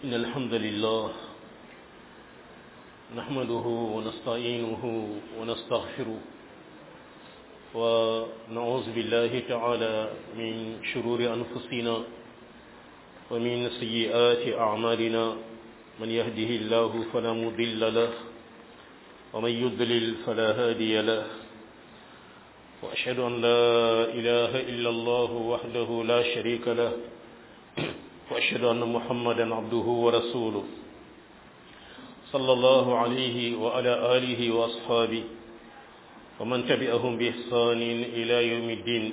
إن الحمد لله نحمده ونستعينه ونستغفره ونعوذ بالله تعالى من شرور أنفسنا ومن سيئات أعمالنا من يهده الله فلا مضل له ومن يضلل فلا هادي له وأشهد أن لا إله إلا الله وحده لا شريك له وأشهد أن محمدا عبده ورسوله صلى الله عليه وعلى آله وأصحابه ومن تبعهم بإحسان إلى يوم الدين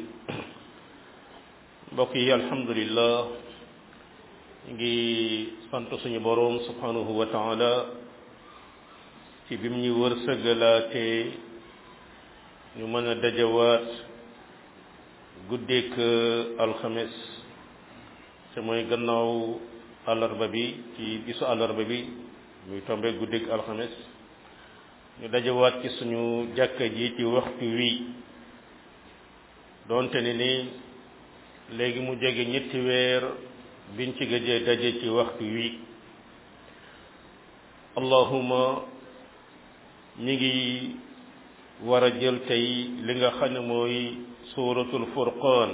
بقي الحمد لله ngi sant suñu boroom subhanahu wa taala ci bim ñu wërsëgalaatee ñu mën a dajawaat guddeek alxames te mooy gannaaw àllarba bi ci bisu àllarba bi muy tombe guddeek alxames ñu dajawaat ci suñu jàkka ji ci waxtu wi doonte ne ni léegi mu jege ñetti weer biñ ci gëjee daje ci waxtu wi allahuma ñi ngi war a jël tey li nga xam ne mooy suuratul furqaan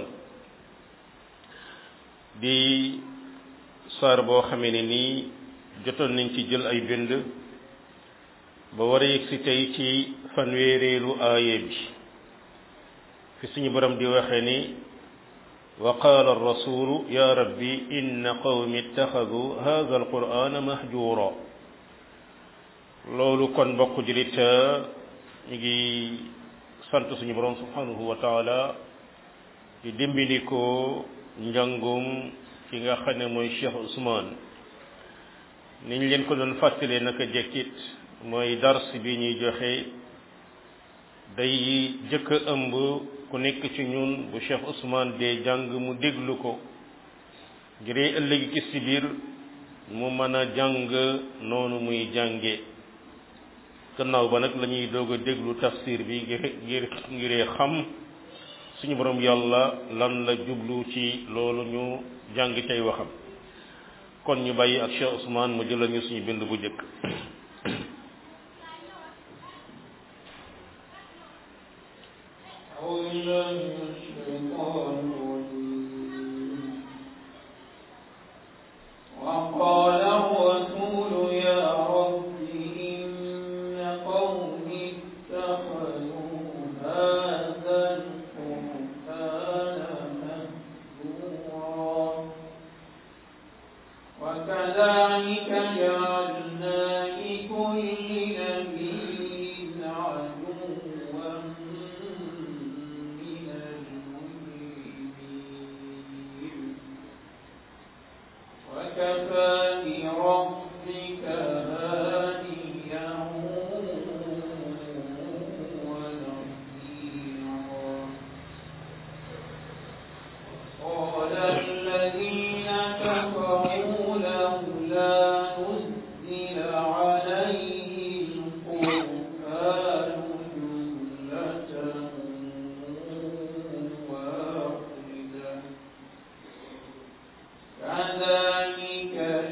di saar boo xamee ne nii jotoon nañ ci jël ay bind ba war a yegg si tey ci fanweereelu aaye bi fi suñu borom di waxee ni wa qaala arrasulu ya rabbi inna qawmi ittaxadu hada alqur'ana mahjura loolu kon mbokk julit ñu ngi sant suñu borom subhanahu wa taala di dimbali ko njàngum ki nga xam ne mooy Cheikh Ousmane niñ leen ko doon fàttalee naka jekkit mooy dars bi ñuy joxe day jëkk a ëmb ku nekk ci ñun bu Cheikh Ousmane dee jàng mu déglu ko ngir ëllëg ci si biir mu mën a jàng noonu muy jànge gannaaw ba nag la ñuy doog a déglu tafsir bi ngir ngir ngiree xam suñu borom yàlla lan la jublu ci loolu ñu jàng cay waxam kon ñu bàyyi ak Cheikh Ousmane mu jëlal ñu suñu bind bu njëkk وقال الرسول يا رب إن قومي اتخذوا هذا القرآن مهجورا وكذلك جعلنا لكل نبي عدوا من المجرمين وكفى بربك هاديا ونصيرا قال الذين كفروا لولا نزل عليه القرآن جملة واحدة كذلك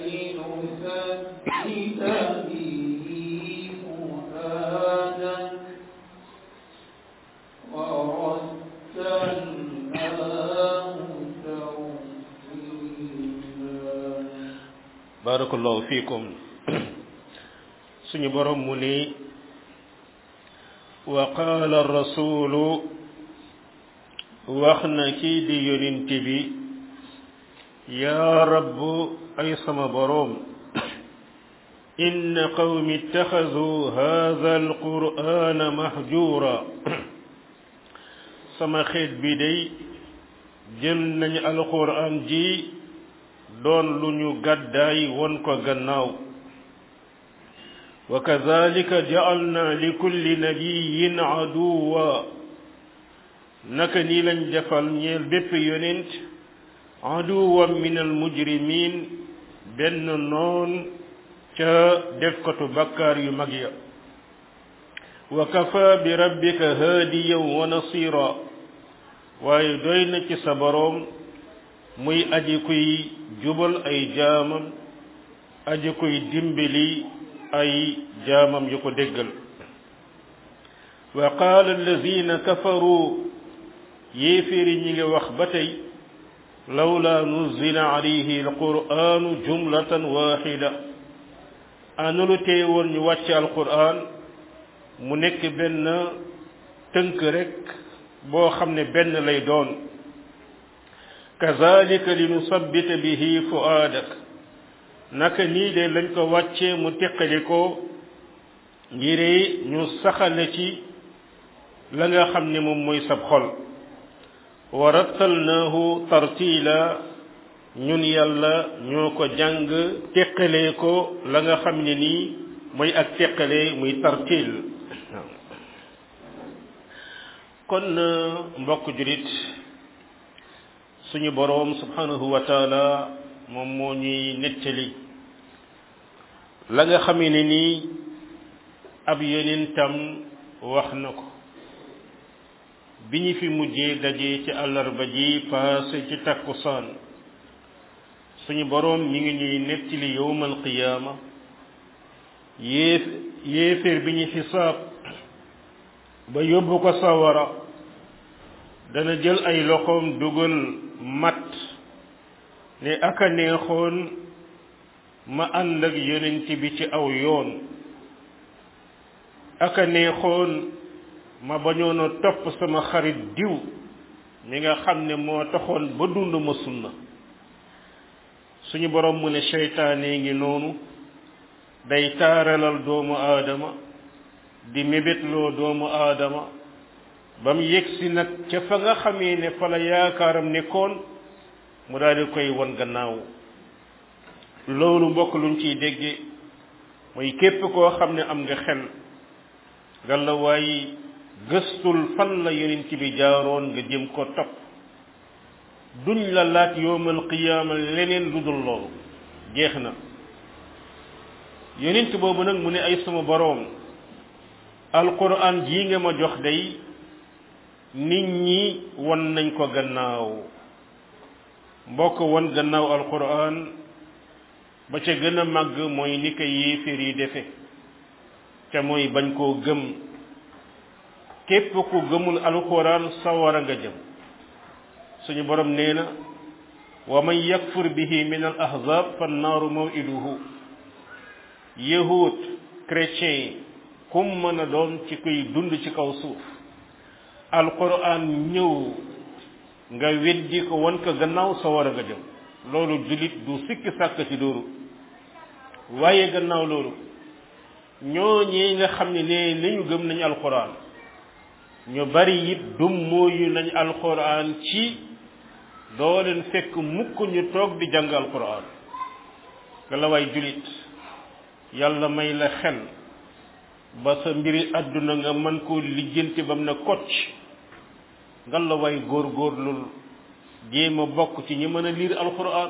لنثبت به فؤادك ورتلناه ترتيلا barakallahu fiikum suñu borom mu ni wa qaala rasulu wax na kii di yonent bi yaa rabb ay sama boroom inna qawmi ittaxadu haada alqur'ana mahjura sama xeet bi day jël nañu alqur'an ji doon lu ñu gàddaay won ko gannaaw wa kadhalika ja'alna li kulli nabiyyin aduwa naka nii lañ defal ñeel bépp yonent aduwan min al mujrimin benn noon ca defkatu bakkaar yu mag ya wa kafa bi rabbika haadiyan wa nasira waaye doy na ci sa boroom muy aji kuy jubal ay jaamam aji koy dimbali ay jaamam yu ko déggal wa qaala alladina kafaru yéeféeri ñi ngi wax ba tey lawla nuzila alayhi alquranu jumlatan waxida analu tee woon ñu wàcce alquran mu nekk benn tënk rek boo xam ne benn lay doon kazalika li nusabbita bihi fuaadak naka nii de lañ ko wàccee mu teqali ko ngiree ñu saxale ci la nga xam ne moom mooy sab xol wa rattalnaahu tartila ñun yàlla ñoo ko jàng teqalee ko la nga xam ne nii mooy ak teqalee muy tartil kon mbokk julit suñu boroom subhanahu wa taala moom moo ñuy nettali la nga xamee ne nii ab yonentam wax na ko bi ñu fi mujjee daje ci àllarba ji paase ci takkusaan suñu boroom ñi ngi ñuy nettali yowmal qiyaama yéef yéeféer bi ñu xisaab ba yóbbu ko sawara dana jël ay loxoom dugal mat ne aka neexoon ma ànd ak yonent bi ci aw yoon aka neexoon ma bañoon a topp sama xarit diw mi nga xam ne moo taxoon ba dund ma sunna suñu borom mu ne seytaane ngi noonu day taaralal doomu aadama di mébétloo doomu aadama ba mu yegsi nag ca fa nga xamee ne fa la yaakaaram nekkoon mu daal di koy won gannaaw loolu mbokk luñ ciy dégge mooy képp koo xam ne am nga xel galla waaye gëstul fan la yonent bi jaaroon nga jëm ko topp duñ la laaj yowmal qiyaama leneen lu dul loolu jeex na yonent boobu nag mu ne ay sama boroom alquran jii nga ma jox day nit ñi won nañ ko gannaaw mbokk won gannaaw alquran ba ca gën a màgg mooy ni ko yéeféer yi defe te mooy bañ koo gëm képp ku gëmul alquran sawara nga jëm suñu borom nee na wa man yakfur bihi min al ahzab fa naaru mawiduhu yahud chrétien kum mën a doon ci kuy dund ci kaw suuf alquran ñëw nga weddi ko wan ko gannaaw sawara nga jëm loolu julit du sikki sàkk ci dóoru waaye gannaaw loolu ñooñee nga xam ne ne nañu gëm nañu alquran ñu bari it dum mooyu nañ alquran ci doo leen fekk mukk ñu toog di jàng alquran nga la waay julit yàlla may la xel ba sa mbiri àdduna nga mën koo lijjanti ba mu ne kocc nga la waay góorgóorlul jéem a bokk ci ñi mën a liir alquran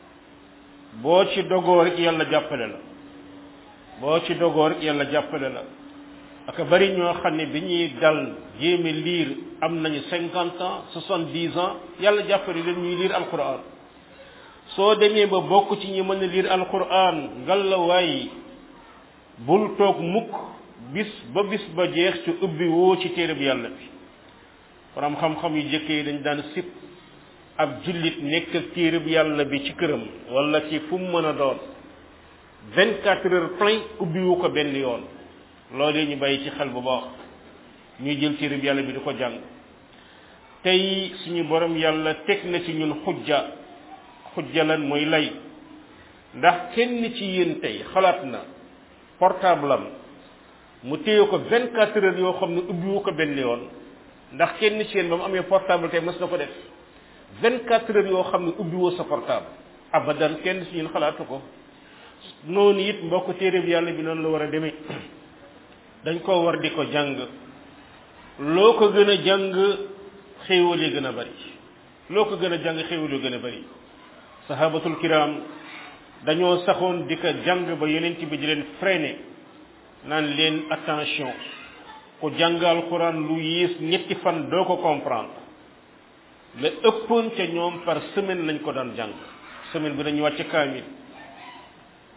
boo ci dogoo rek yàlla jàppale la boo ci dogoo rek yàlla jàppale la aka bari ñoo xam ne bi ñuy dal jéeme liir am nañu cinquante ans soixante dix ans yàlla jàppale leen ñuy liir alquran soo demee ba bokk ci ñi mën a liir alquran ngal la waay bul toog mukk bis ba bis ba jeex ci ubbi woo ci téereb yàlla bi borom xam-xam yu jëkk yi dañ daan sip ab jullit nekk ak téereb yàlla bi ci këram wala ci fu mu mën a doon vingt quatre heures plein ubbi wu ko benn yoon loolu ñu bàyyi ci xel bu baax ñuy jël téereb yàlla bi di ko jàng tey suñu borom yàlla teg na ci ñun xujja xujja lan mooy lay ndax kenn ci yéen tey xalaat na portable am mu téye ko vingt quatre heures yoo xam ne ubbiwu ko benn yoon ndax kenn ci yéen ba mu amee portable tey mës na ko def vingt quatre heures yoo xam ne ubbiwoo sa portable abadan kenn ci ñun xalaatu ko noonu it mbokk téere bi yàlla bi noonu la war a demee dañ ko war di ko jàng loo ko gën a jàng xéewal yi gën a bari loo ko gën a jàng xéewal yi gën a bari sahabatul kiram dañoo saxoon di ko jàng ba yonent bi di leen freiné naan leen attention ku jàng alquran lu yées ñetti fan doo ko comprendre la ëppoon ca ñoom par semaine lañ ko daan jàng semaine bi dañuy wàcc kaamil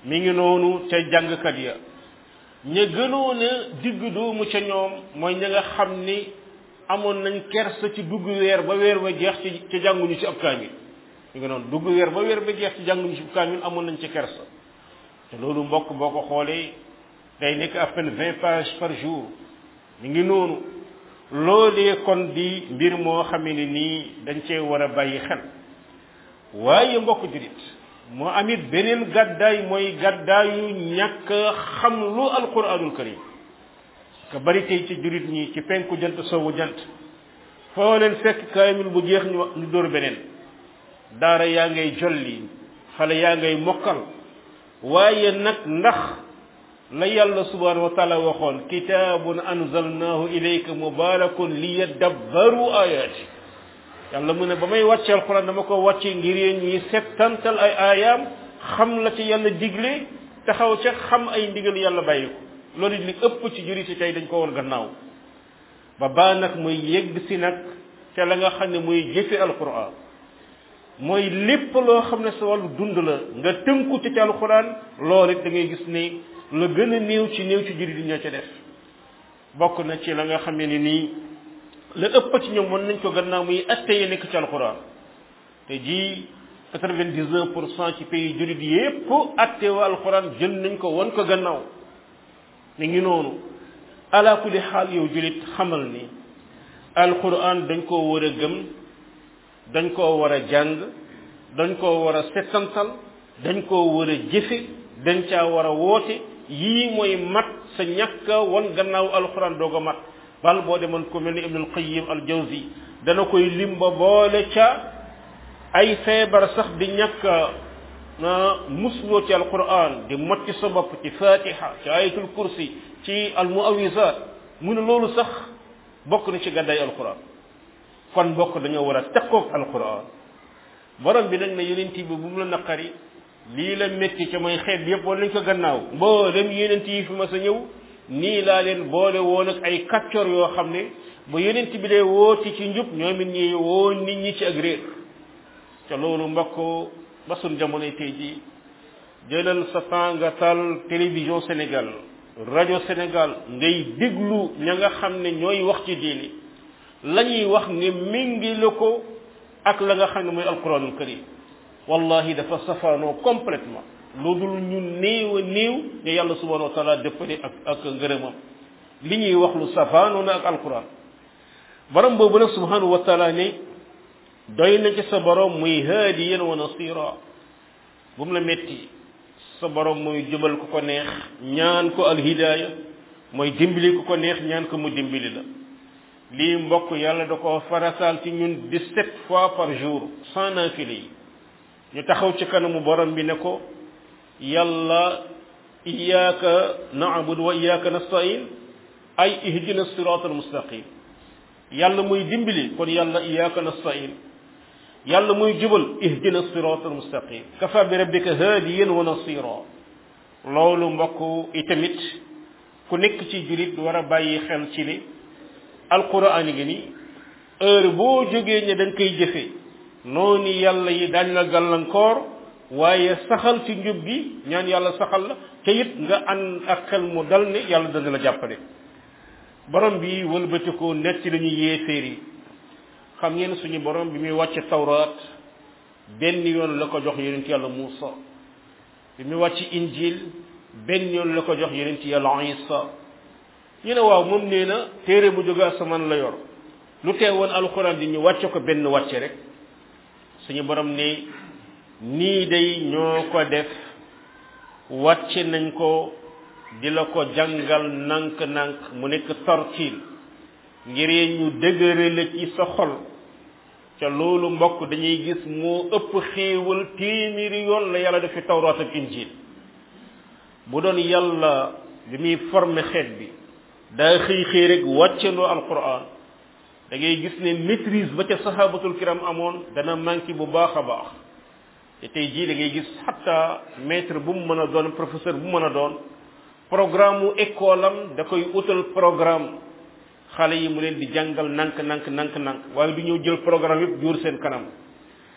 mi ngi noonu ca jàngkat ya ña gënoon a digg doomu ca ñoom mooy ña nga xam ni amoon nañ kersa ci dugg weer ba weer ba jeex ci ci jànguñu ci ab kaamil mi ngi noonu dugg weer ba weer ba jeex ci jànguñu ci ab kaamil amoon nañ ci kersa te loolu mbokk boo ko xoolee day nekk à peine vingt pages par jour mi ngi noonu loolee kon di mbir moo xamee ne nii dañ cee war a bàyyi xel waaye mbokk jurit moo amit beneen gàddaay mooy gàddaayu ñàkk xam lu alquranul karim ka bari tey ci jurit ñi ci penku jant sowu jant foo leen fekk kaamil bu jeex ñu ñu dóor beneen daara yaa ngay jolli xale yaa ngay mokkal waaye nag ndax la yàlla subhanahu wa taala waxoon kitaabun anzalnahu ilayka mubarakun liyadabbaru ayati yàlla mu ne ba may wàcce alquran dama ko wàcce ngir yéen ñi settantal ay aayaam xam la ci yàlla digle taxaw ca xam ay ndigal yàlla bàyyi ko loolu li ëpp ci juriti tey dañ ko woon gannaaw ba baa nag muy yegg si nag ca la nga xam ne muy jëfe alquran mooy lépp loo xam ne sa wàllu dund la nga tënku ci ci alquran loolu it da ngay gis ni la gën a néew ci néew ci jurit yi ñoo ca def bokk na ci la nga xam ne nii la ëpp ci ñoom mën nañ ko gannaaw muy atte yi nekk ci alquran te ji quatre-vingt-dix-neuf pour cent ci pays jurit yépp atte wa alquran jël nañ ko won ko gannaaw mi ngi noonu ala kulli xaal yow julit xamal ni alquran dañ koo war a gëm dañ koo war a jàng dañ koo war a settantal dañ koo war a jëfe dañ caa war a woote yii mooy mat sa ñàkk wan gannaaw alquran doog a mat bal boo demoon ko mel ni ibnul qayim al jawzi dana koy lim ba boole ca ay feebar sax di ñàkk musloo ci alquran di motti sa bopp ci fatiha ci ayatul kursi ci al muawisat mu ne loolu sax bokk na ci gàddaay alquran kon bokk dañoo war a takkoog alquran borom bi nag ne yonent bi bu mu la naqari lii la métti ca mooy xeet yépp wala nañ ko gannaaw mboolem yonent yi fi ma sa ñëw nii laa leen boole woon ak ay kàccoor yoo xam ne ba yonent bi dee wooti ci njub ñoom it ñi woo nit ñi ci ak réer ca loolu mbokk ba sun jamonoy tey ji jëlal sa temps nga tal télévision Sénégal rajo Sénégal ngay déglu ña nga xam ne ñooy wax ci diini la ñuy wax nga méngi la ko ak la nga xam ne mooy alquranul karim wallahi dafa safaanoo complètement lu dul ñu néew a néew ne yàlla subhanahu wa taala dëppale ak ak ngërëmam li ñuy wax lu safaanoo na ak alquran borom boobu nag subhanahu wa taala ne doy na ci sa borom muy haadiyan wa nasira bu mu la metti sa borom muy jubal ku ko neex ñaan ko alhidaaya mooy dimbali ku ko neex ñaan ko mu dimbali la lii mbokk yàlla da ko farataal ci ñun dix-sept fois par jour sans naafile yi ñu taxaw ci kanamu borom bi ne ko yàlla iyyaka na'budu wa iyyaka nasta'in ay ihdina sirata almustaqim yàlla muy dimbali kon yàlla iyyaka nasta'in yàlla muy jubal ihdina sirata almustaqim kafa bi rabbika hadiyan wa nasira loolu mbokk itamit ku nekk ci julit war a bàyyi xel ci ni alquran ngi ni heure boo jógee ne dañ koy jëfe noonu yàlla yi dañ la gàllankoor waaye saxal ci njub gi ñaan yàlla saxal la te it nga ànd ak xel mu dal ne yàlla dana la jàppale borom bi wëlbati ko nekk ci lañu yéeféer yi xam ngeen suñu borom bi muy wàcc tawraat benn yoon la ko jox yonent yàlla Muusa bi muy wàcc injil benn yoon la ko jox yonent yàlla Isa ñu ne waaw moom nee na téere bu jóge asamaan la yor lu teewoon alxuraan di ñu wàcce ko benn wàcce rek suñu borom ne nii day ñoo ko def wàcce nañ ko di la ko jàngal nànk-nànk mu nekk tartiil ngir ñu dëgërale ci sa xol ca loolu mbokk dañuy gis moo ëpp xéewal téeméeri yoon la yàlla def fi tawraat ak injil bu doon yàlla bi muy formé xeet bi daa xëy xëy rek wàccandoo alquran da ngay gis ne maîtrise ba ca sahabatul kiram amoon dana manqué bu baax a baax te tey jii da ngay gis xatta maître bu mu mën a doon professeur bu mu mën a doon programme mu école am da koy utal programme xale yi mu leen di jàngal nank nank nank nank waaye du ñëw jël programme yëpp jóor seen kanam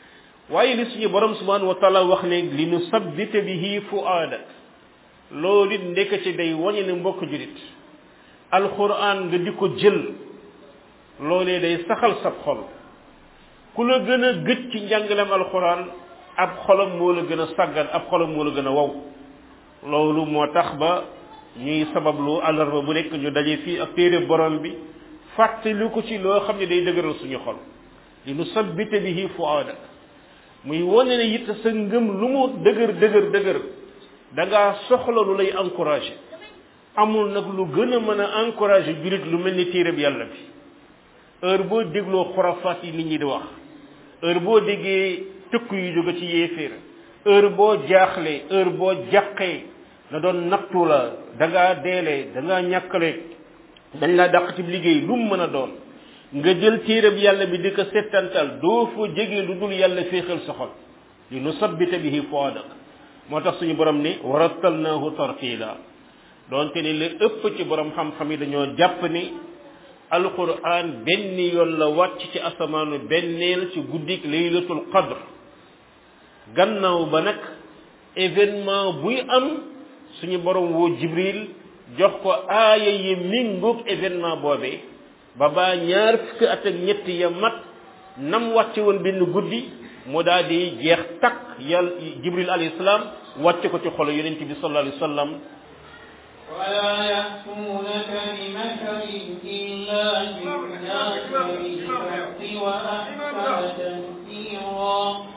waaye li suñu borom subhanahu wa taala wax ne li nu sabbita bihi fuaadak loolu it ndekete day wañe ne mbokk julit alquran nga di ko jël loolee day saxal sab xol ku la gën a gëj ci njàngalem alquran ab xolam moo la gën a sàggan ab xolam moo la gën a wow loolu moo tax ba ñuy sabablu àllarba bu nekk ñu daje fii ak téere borom bi fàttali ko ci loo xam ne day dëgëral suñu xol li nu sabbita bihi fuaadak muy wane ne it sa ngëm lu mu dëgër dëgër dëgër da ngaa soxla lu lay encouragé amul nag lu gën a mën a encouragé julit lu mel ni téereb yàlla bi heure boo dégloo xurafaat yi nit ñi di wax heure boo déggee tëkk yu jóge ci yéeféer heure boo jaaxlee heure boo jàqee na doon nattu la da ngaa deelee da ngaa ñàkkale dañ laa dàq ci liggéey lu mu mën a doon nga jël téereb yàlla bi di ko settantal doo fa jege lu dul yàlla féexal sa xol li nu sabbita bihi fuadak moo tax suñu borom ni warattalnaahu tartila doonte ni li ëpp ci borom xam-xam yi dañoo jàpp ni alquran benn yoon la wàcc ci asamaanu benneel ci guddik laylatul qadr gannaaw ba nag événement buy am suñu borom woo jibril jox ko aaya yi mingoog événement boobee ba baa ñaar fukki at ak ñett ya mat nam wàcce woon benn guddi mu daal di jeex takk yàlla jibril alayhi salaam wàcce ko ci xolo yonent bi sallallahu alayhi wa sallam ولا يأتونك بمثل إلا جئناك بالحق وأحسن تفسيرا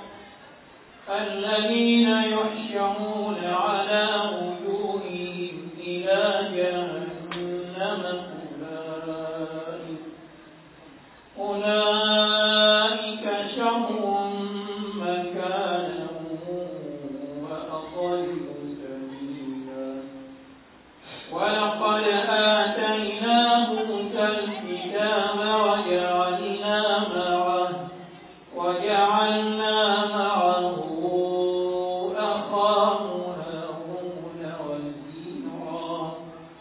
الذين يحشرون على وجوههم إلى جهنم أولئك أولئك شر مكانا وأضل سبيلا ولقد آتينا موسى الكتاب وجعلنا معه وجعلنا معه أخاه هارون وزيرا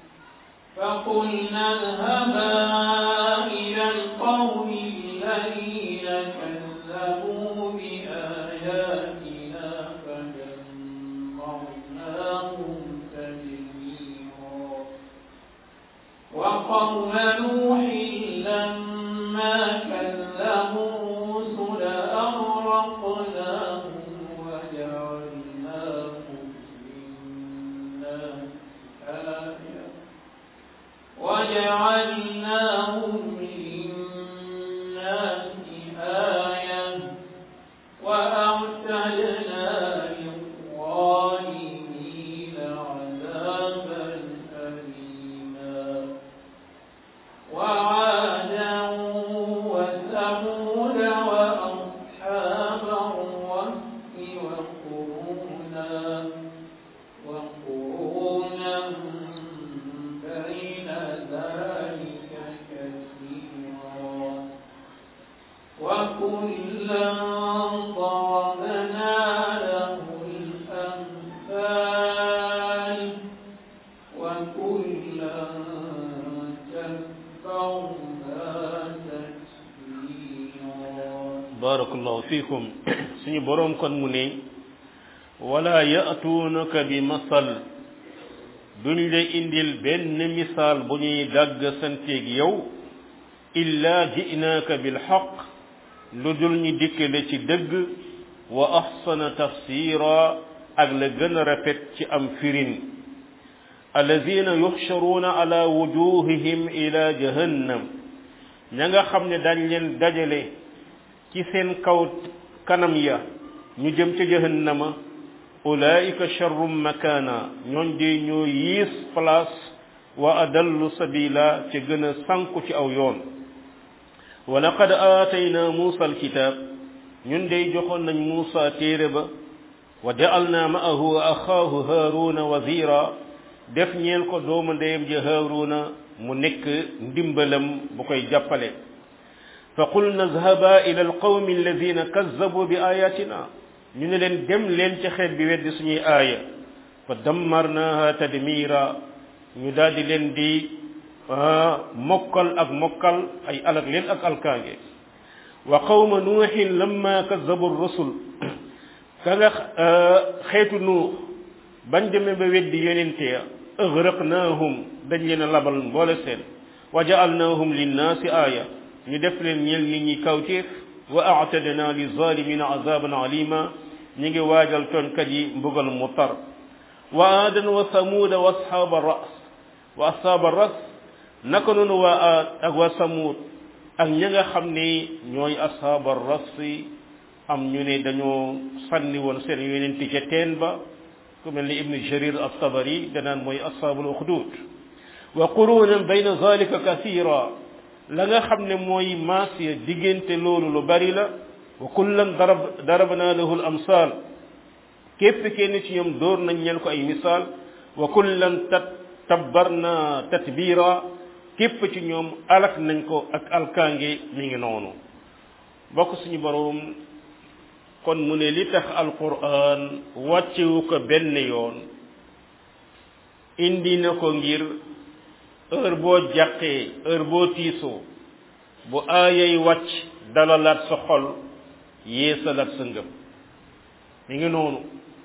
فقلنا اذهبا إلى القوم الذين كذبوا بآياتنا فدمرناهم تدميرا وقوم نوح لما كذبوا الرسل أغرقناهم وجعلناهم للناس آية وجعلناهم للناس آية وأعتدنا للظالمين عذابا أليما وعادا وثمود وأصحاب الرس وقرونا وقرونا بين ذلك كثيرا وكلا ضربنا له الأمثال وكلا تبرنا تتبيرا barakallahu fikum suñu borom kon mu ne wala ya'tunaka bi masal duñ la indil benn misaal bu ñuy dagg santeeg yow illa ji'naaka bil haqq lu dul ñu dikkale ci dëgg wa ahsana tafsira ak la gën a rafet ci am firin alladina yuxsharuuna ala wujuhihim ila jahannam ña nga xam ne dañ leen dajale ci seen kaw kanam ya ñu jëm ca jahannama ulaika sharrum makana ñooñ de ñoo yiis place wa adallu sabila ca gën a sànku ci aw yoon wa laqad aatayna muusa alkitab ñun de joxoon nañ muusa téere ba wa ja'alna ma'ahu axaahu haaruna wazira def ñeel ko doomu ndeyam ja haaruna mu nekk ndimbalam bu koy jàppale fa qulna izhaba ila alqawmi alladina kazzabu bi ayatina ñu ne leen dem leen ci xeet bi weddi suñuy aaya fa dammarnaha tadmira ñu daal di leen di mokkal ak mokkal ay alak leen ak alkaange wa qawma nuuhin lamma kazzabu rusul ka nga xeetu nuux bañ demee ba weddi yonente ya agraqnaahum dañ leen a labal mboole seen wa jaalnaahum linnaasi aaya ñu def leen ñel nit ñi kawtéef wa aatadna li zalimina azaban alima ñi ngi waajal toonkat yi mbugal mu tar wa aadan wa samuuda wa ashaaba ras wa ashaaba ras naka noonu waa aad ak waa samuud ak ña nga xam ni ñooy ashaaba ras am ñu ne dañoo sànni woon seen yonenti ca teen ba ku mel ni ibnu jarir at-tabari danaan mooy ashaabul uxdud wa qurunan bayna zalika kasira la nga xam ne mooy maas ya diggante loolu lu bari la wa kullan darab darabna lahu al amsal képp kenn ci ñoom dóor nañ ñel ko ay misaal wa kullan tat tabbarna tatbira képp ci ñoom alak nañ ko ak alkaange mi ngi noonu bokk suñu boroom kon mu ne li tax alquran wàccewu ko benn yoon indi na ko ngir heure boo jàqee heure boo tiisoo bu aayay wàcc dalalaat sa xol yeesalaat sa ngëm mi ngi noonu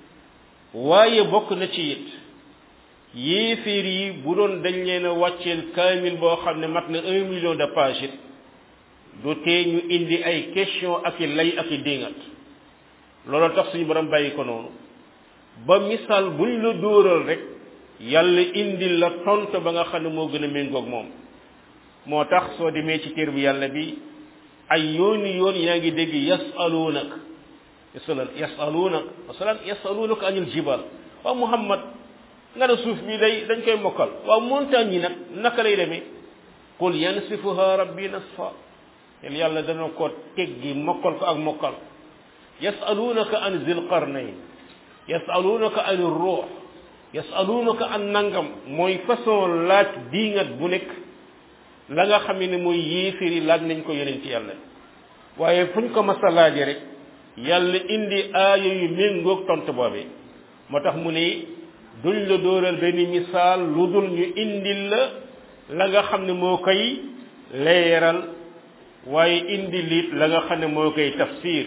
waaye bokk na ci it yéeféer yi bu doon dañ leen a wàcceel kaamil boo xam ne mat na un million de pages it du tee ñu indi ay question ak i lay ak i dingat loolu tax suñu borom bàyyi ko noonu ba misaal buñ la dóoral rek yàlla indi la tontu ba nga xam ne moo gën a méngoog moom moo tax soo demee ci téer bi yàlla bi ay yooni yoon yaa ngi dégg yasaluunak yasalan yasaluunak masalan yasaluunak anil jibal waaw muhammad nga ne suuf bi day dañ koy mokkal waaw montagne yi nag naka lay demee qul yansifuha rabbi nasfa tel yàlla dana ko teggi mokkal ko ak mokkal yasalunaka an zil qarnayn yasalunaka an ruux yasalunaka an nangam mooy façon laaj diingat bu nekk la nga xam ne mooy yéefiri laaj nañ ko yonent yàlla waaye fuñ ko mas a laaje rek yàlla indi aaya yu méngoog tontu boobee moo tax mu ne duñ la dóoral benn misaal lu dul ñu indil la la nga xam ne moo koy leeral waaye indi liit la nga xam ne moo koy tafsir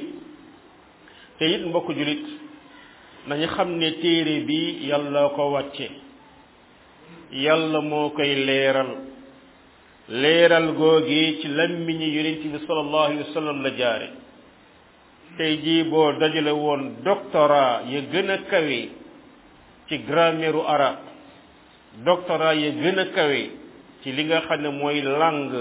te it mbokk julit nañu xam ne téere bi yàlla ko wàcce yàlla moo koy leeral leeral googi ci lammiñi yonent bi sallallahu alayhi wa sallam la jaare tey jii boo dajale woon doctorat ya gën a kawe ci grammaire arabe doctorat ya gën a kawe ci li nga xam ne mooy langue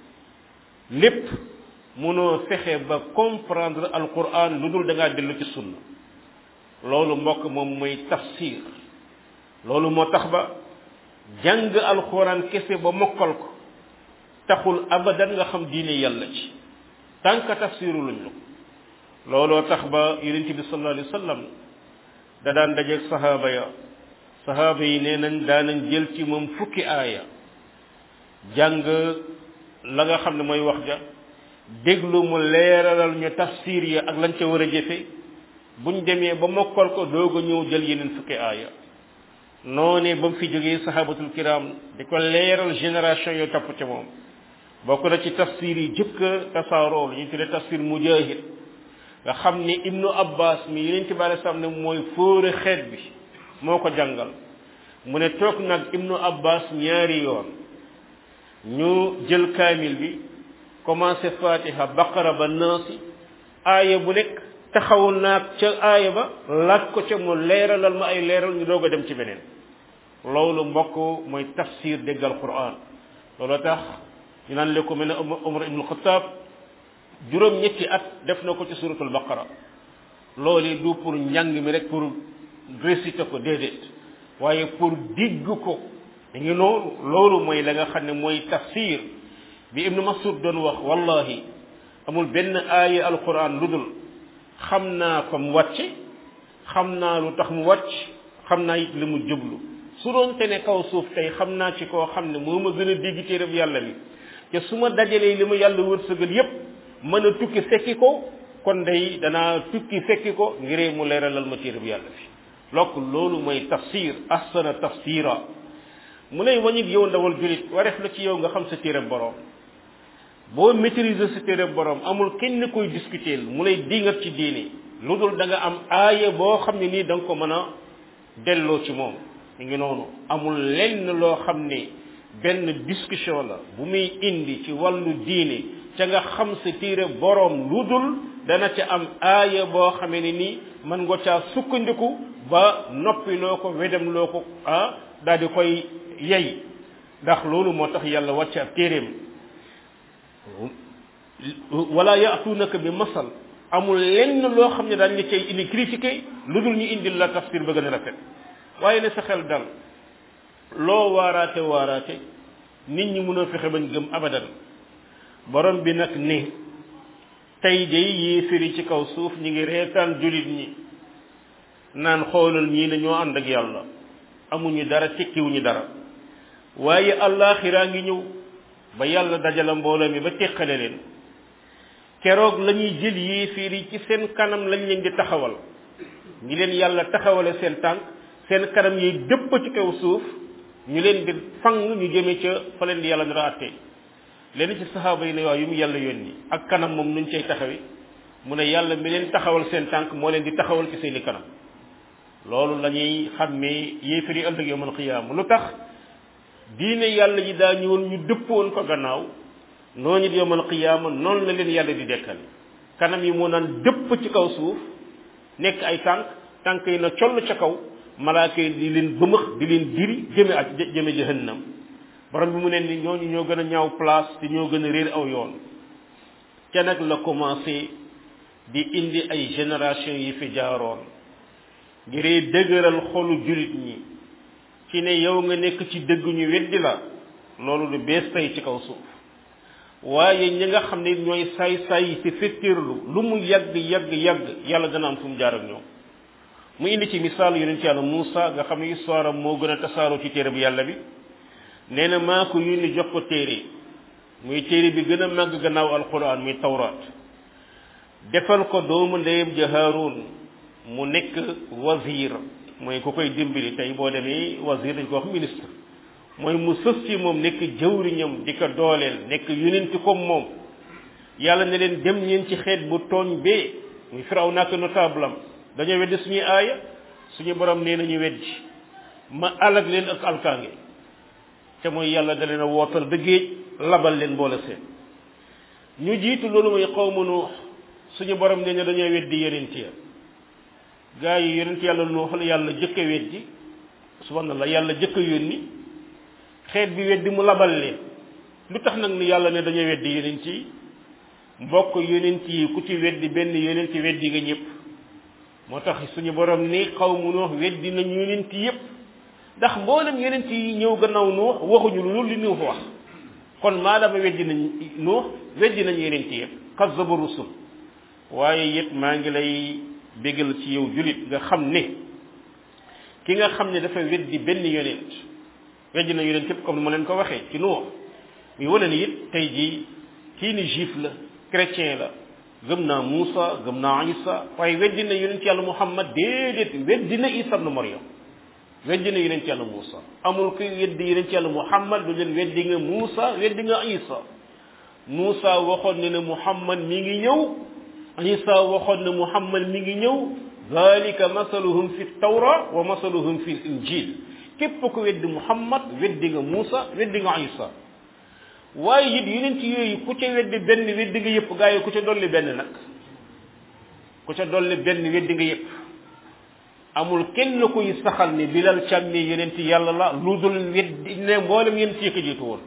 lépp mënoo fexe ba comprendre alquran lu dul da ngaa dellu ci sunna loolu mbokk moom mooy tafsir loolu moo tax ba jàng alquran kese ba mokkal ko taxul abadan nga xam diine yàlla ci tant que tafsiru luñ la looloo tax ba yonent bi sallallahu alayhi wa sallam da daan dajeeg sahaaba ya sahaaba yi nee nañ daanañ jël ci moom fukki aaya jàng la nga xam ne mooy wax ja déglu mu leeralal ñu tafsir ya ak lañ ca war a jëfe buñ demee ba mokkal ko doog a ñëw jël yeneen fukki aaya noonee ba mu fi jógee sahabatul kiram di ko leeral génération yoo topp ca moom bokk na ci tafsir yi jëkk tasaaroo la ñuy tuddee tafsir mujahid nga xam ni ibnu abbas mi yeneen ci bari sam ne mooy fóore xeet bi moo ko jàngal mu ne toog nag ibnu abbas ñaari yoon ñu jël kaamil bi commencé fatiha baqara ba naasi aaya bu nekk taxawul naag ca aaya ba laaj ko ca mu leeralal ma ay leeral ñu doog a dem ci beneen loolu mbokk mooy tafsir déggal quran loolu tax ñu naan le ko mel ne umar ibnu xataab juróom ñetti at def na ko ci suratul baqara loolu du pour njàng mi rek pour réciter ko déedéet waaye pour digg ko mi ngi noonu loolu mooy la nga xam ne mooy tafsir bi ibnu masud doon wax wallahi amul benn aaya alquran lu dul xam naa ko mu wàcce xam naa lu tax mu wàcc xam naa it li mu jublu su doon te ne kaw suuf tey xam naa ci koo xam ne moo ma gën a dégg téereb yàlla bi te su ma dajalee li ma yàlla wërsëgal yépp mën a tukki fekki ko kon day danaa tukki fekki ko ngiree mu leeralal ma téereb yàlla bi lokk loolu mooy tafsir ahsana tafsira mu lay wañig yow ndawal julit wareef la ci yow nga xam sa téereb borom boo maîtriser sa téereb borom amul kenn koy discuter mu lay dingat ci diine lu dul da nga am aaya boo xam ne nii da nga ko mën a delloo ci moom mi ngi noonu amul lenn loo xam ne benn discussion la bu muy indi ci wàllu diine ca nga xam sa téere boroom lu dul dana ca am aaya boo xamee ne nii mën nga caa sukkandiku ba noppi loo ko wedam loo ko ah daal di koy yey ndax loolu moo tax yàlla wàcce ab téeréem wala yaatuunaka bi masal amul lenn loo xam ne daañu la cay indi critiqué lu dul ñu indil la tafsir ba gën a rafet waaye ne sa xel dal loo waaraate waaraate nit ñi mun a fexe bañ gëm abadan borom bi nag ne tey day yéefiri ci kaw suuf ñi ngi reetaan julit ñi naan xoolal ñii dañoo ànd ak yàlla amuñu dara tekkiwuñu dara waaye allaaxiraa ngi ñëw ba yàlla dajala mbooloo mi ba teqale leen keroog la ñuy jël yéefir yi ci seen kanam lañ leen di taxawal ñi leen yàlla taxawale seen tànk seen kanam yi dëpp ci kaw suuf ñu leen di fang ñu jëme ca fa leen di yàlla dara àtte leen ci saxaaba yi ne waaw yu mu yàlla yónni ak kanam moom nuñ cay taxawi mu ne yàlla mi leen taxawal seen tànk moo leen di taxawal ci seeni kanam loolu la ñuy xàmmee yéefir yi ëllëg yawmal qiyaama lu tax diine yàlla ji daa ñëwoon ñu dëppoon ko gannaaw noonu it yawmal qiyaama noonu la leen yàlla di dekkal kanam yi moo naan dëpp ci kaw suuf nekk ay tànk tànk yi na coll ca kaw malaaka yi di leen bëmëx di leen diri jëme ak jëme jahannam borom bi mu ne ni ñooñu ñoo gën a ñaaw place te ñoo gën a réer aw yoon ca nag la commencé di indi ay génération yi fi jaaroon ngir dëgëral xolu julit ñi ci ne yow nga nekk ci dëgg ñu weddi la loolu lu bees tey ci kaw suuf waaye ñi nga xam ne ñooy saay saay ci fettirlu lu mu yàgg yàgg yàgg yàlla dana am fu mu jaar ak ñoom mu indi ci misaal yonent yàlla Muusa nga xam ne histoire am moo gën a tasaaroo ci téere bi yàlla bi nee na maa ko yónni jox ko téere muy téere bi gën a màgg gannaaw alquran muy tawraat defal ko doomu ndeyam ja Haaruun mu nekk wazir mooy ku koy dimbali tey boo demee wazir dañ ko wax ministre mooy mu sës ci moom nekk jëwriñam di ko dooleel nekk yonent comme moom yàlla ne leen dem ñeen ci xeet bu tooñ bee muy firaw nak notable am dañoo weddi suñuy aaya suñu borom nee nañu weddi ma alag leen ak alkaange te mooy yàlla da leen a wootal ba géej labal leen boole seen ñu jiitu loolu mooy xawma nuux suñu borom nee na dañoo weddi yonent ya gaa yi yonent yàlla nuux la yàlla jëkk a weddi subhanallah yàlla jëkk a yónni xeet bi weddi mu labal leen lu tax nag ni yàlla ne dañoo weddi yonent yi mbokk yonent yi ku ci weddi benn yonent weddi nga ñëpp moo tax suñu borom ni xaw mu nuux weddi nañ yonent yëpp ndax mboolem yonent yi ñëw gannaaw nuux waxuñu lu li nuux wax kon maadaama weddi nañ nuux weddi nañ yonent yëpp kazzabu rusul waaye it maa ngi lay bégal ci yow julit nga xam ne ki nga xam ne dafa weddi benn yonent weddi na yonent yëpp comme ni ma leen ko waxee ci nuux muy wane ni it tey jii kii ni juif la chrétien la gëm naa Muusa gëm naa Isa waaye weddi na yonent yàlla Muhammad déedéet weddi na Isa ibn Maryam weddi na yonent yàlla Muusa amul kuy weddi yonent yàlla Muhammad du leen weddi nga Muusa weddi nga Isa Muusa waxoon ne ne Muhammad mi ngi ñëw Isa waxoon ne Muhammad mi ngi ñëw zalika masaluhum fi tawra wa masaluhum fi injil képp ku weddi Muhammad weddi nga Muusa weddi nga Isa waaye it yeneen ci yooyu ku ca weddi benn weddi nga yëpp gaa yi ku ca dolli benn nag ku ca dolli benn weddi nga yëpp amul kenn kuy saxal ni bilal càmmi yeneen ci yàlla la lu dul weddi ne mboolem yeneen ci yëkk jiitu woon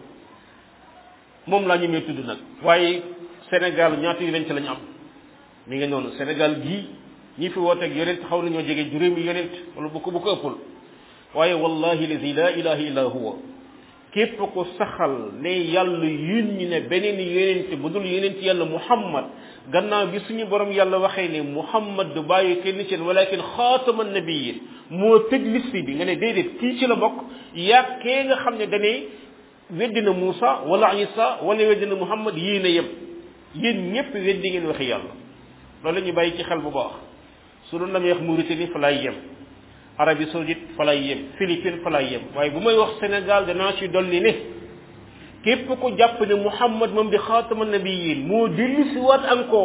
moom laa ñemee tudd nag waaye Sénégal ñaata yeneen ci la ñu am mi ngi noonu Sénégal gii ñi fi wooteeg yonent xaw nañoo jege juróomi yonent wala bu ko bu ko ëppul waaye wallahi lazi la ilaha illa huwa képp ko saxal ne yàlla yun ñi ne beneen yonent bu dul yonent yàlla muhammad gannaaw bi suñu borom yàlla waxee ne muhammad du bàyyi kenn ci walakin xaatama nabiyin moo tëj liste bi nga ne déedéet kii ci la bokk yaa kee nga xam ne dane weddi na Muusa wala Isa wala weddi na muhammad yii na yem yéen ñëpp weddi ngeen waxi yàlla loolu la ñu bàyyi ci xel bu baax su doon damay wax Mauritanie fa laay yem Arabie Saoudite fa lay yem Philippines fa lay yem waaye bu may wax Sénégal danaa ci dolli ne képp ko jàpp ne Muhammad moom di xaatama nabiyin moo dellu si waat encore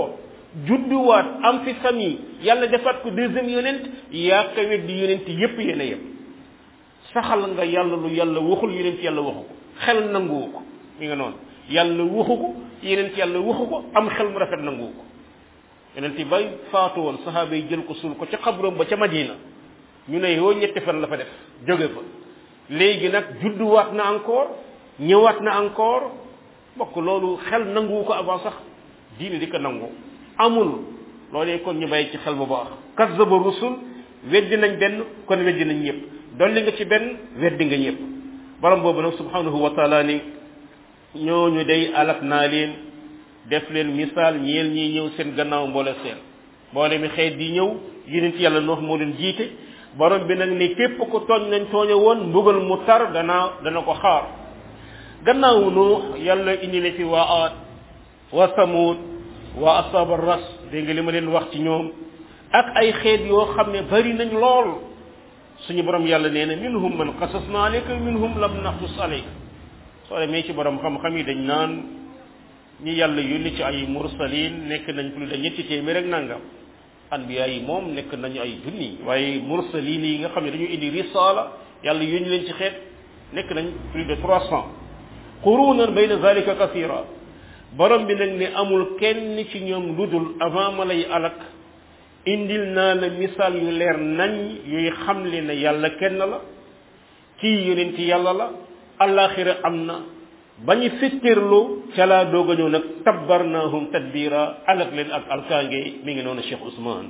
judduwaat am fi famille yàlla defaat ko deuxième yonent yaa ko weddi yonent yépp yéen a yem saxal nga yàlla lu yàlla waxul yonent yàlla waxu ko xel nanguwu ko mi nga noonu yàlla waxu ko yonent yàlla waxu ko am xel mu rafet nanguwu ko yonent yi bay faatu woon saxaaba yi jël ko suul ko ca xabroom ba ca madina ñu ne yoo ñetti fan la fa def jóge fa léegi nag judduwaat na encore ñëwaat na encore bokk loolu xel nanguwu ko avant sax diine di ko nangu amul loolee kon ñu bàyyi ci xel bu baax kazzaba rusul weddi nañ benn kon weddi nañ ñëpp dolli nga ci benn weddi nga ñëpp borom boobu nag subhanahu wa taala ni ñooñu day alak naa leen def leen misaal ñeel ñiy ñëw seen gannaaw mboole seen mboole mi xeet di ñëw yonent yàlla noox moo leen jiite borom bi nag ni képp ko tooñ nañ tooñe woon mbugal mu tar gannaaw dana ko xaar gannaaw nuux yàlla indi na fi waa aat waa samud waa asaba ras dégg nga li ma leen wax ci ñoom ak ay xeet yoo xam ne bari nañ lool suñu borom yàlla nee na minhum man qasasna alayka minhum lam naqsus alayka soo demee ci borom xam-xam yi dañ naan ñi yàlla yónni ci ay mursalin nekk nañ plus de ñetti téeméer ak nangam anbiya yi moom nekk nañu ay junni waaye mursalin yi nga xam ne dañu indi risala yàlla yónni leen ci xeet nekk nañ plus de trois cent qurunan bayna zalika kathira borom bi nag ne amul kenn ci ñoom ludul avant ma lay alak indil naa la misaal yu leer nañ yuy xamle ne yàlla kenn la kii yonent yàlla la alaxira am na ba ñu fittirlu ca laa doog a ñëw nag tabbarnaahum tadbira alak leen ak alkaange mi ngi noonu Cheikh Ousmane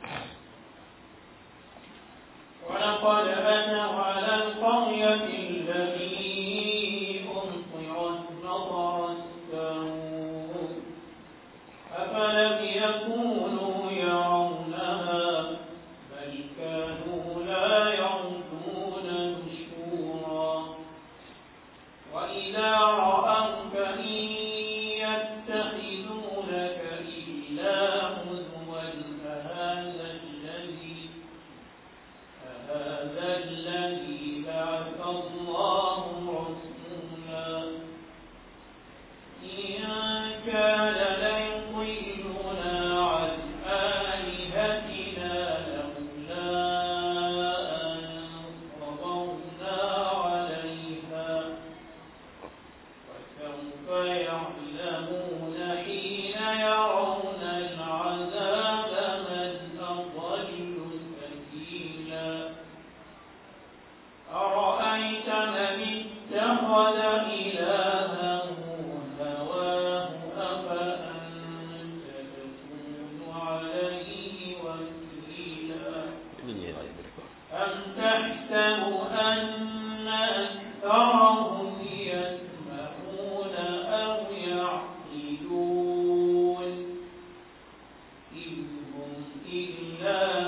ولقد أتوا على القرية التي أمطرت مطر السوء أفلم يكونوا يرونها بل كانوا لا يرجون نشورا وإذا رأوك إن يتخذونك إلا هزوا أهذا الذي أهذا الذي بعث الله رسولا إن كان ليضلنا عن آلهتنا لولا أن صبرنا عليها وسوف يعلمون حين يرون العذاب من أضل سبيلا أرأيت من اتخذ إلهه هواه أفأنت تكون عليه وكيلا أم تحسب أن أكثرهم يسمعون أو يعقلون إن هم إلا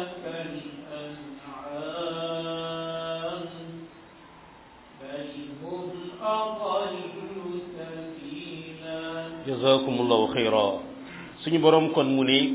كالأنعام بل هم أضل سبيلا jazakumullahu xayra suñu borom kon mu ne